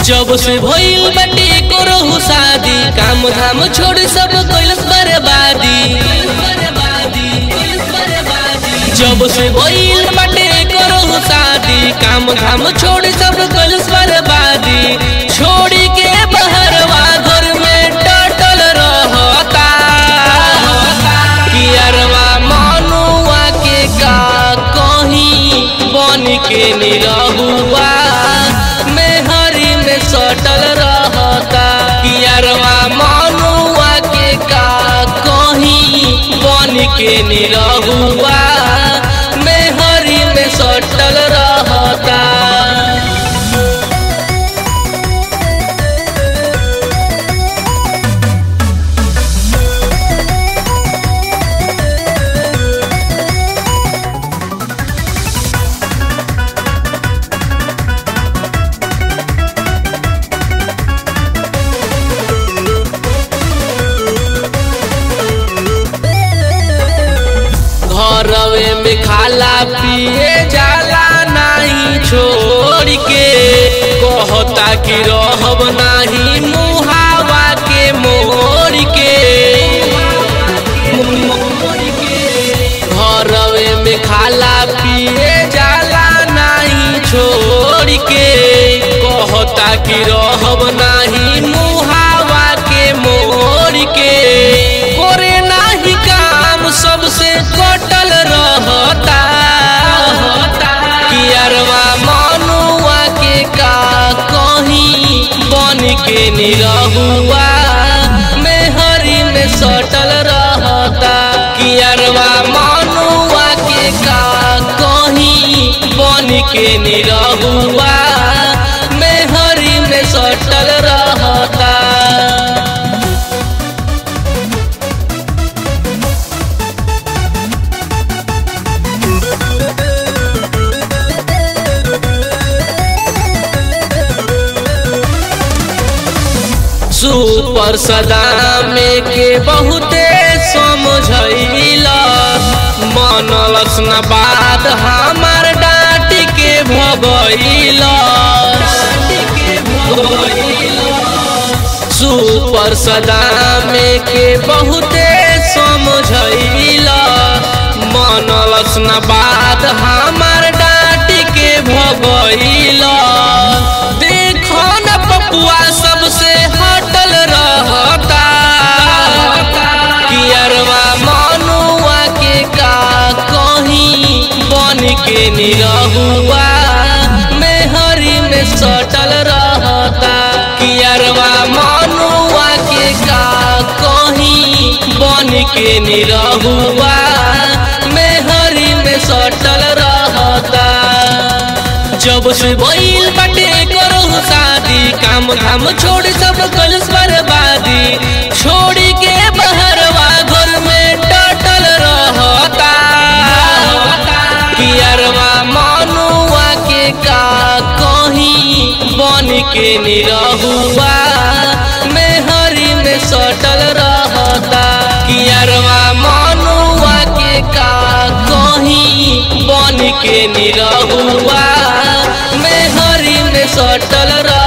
जब से भइल बाटे करहु शादी काम धाम छोड़ सब कैलस बर्बादी जब से भइल बाटे करहु शादी काम धाम छोड़ सब कैलस बर्बादी छोड़ी के बहरवा घर में टटल रहता कियरवा मनुआ के का कहीं बन के निरहुआ मेहरी में सटल रहता कियरवा मनुआ के का कहीं बन के निरहुआ मेहरी में सटल रहता घरवे में खाला पिए जाला नहीं छोड़ के कहता कि रहब नहीं मुहावा के मोड़ के घरवे में खाला पिए जाला नहीं छोड़ के कहता कि रहब नहीं मुहावा के मोड़ के करे नाही काम सबसे कटल रहता कियरवा मनुआ के का कहीं बन के निरहुआ मेहरी में सटल रहता कियरवा मनुआ के का कहीं बन के निरहुआ मेहरी में सटल रहता सुपर सदामे के बहुते समझैला मनलस न बात हमार डांट के भगैला सुपर सदामे के बहुते समझैला मनलस न बात हमार डांट के भगैला देखो न पपुआ सबसे हटल रहता कियरवा मनुआ के का कहीं बन के निरहुआ मेहरी में सटल रहता कियरवा मनुआ के का कहीं बन के निरहुआ मेहरी में सटल रहता जब से भइल बाटे करहु शादी काम धाम छोड़ सब कलस बर्बादी छोड़ी के बहरवा घर में टटल रहता कियरवा मनुआ के का कहीं बन के निरहुआ मेहरी में सटल रहता कियरवा मनुआ के का कहीं बन के निरहुआ मेहरी में सटल रह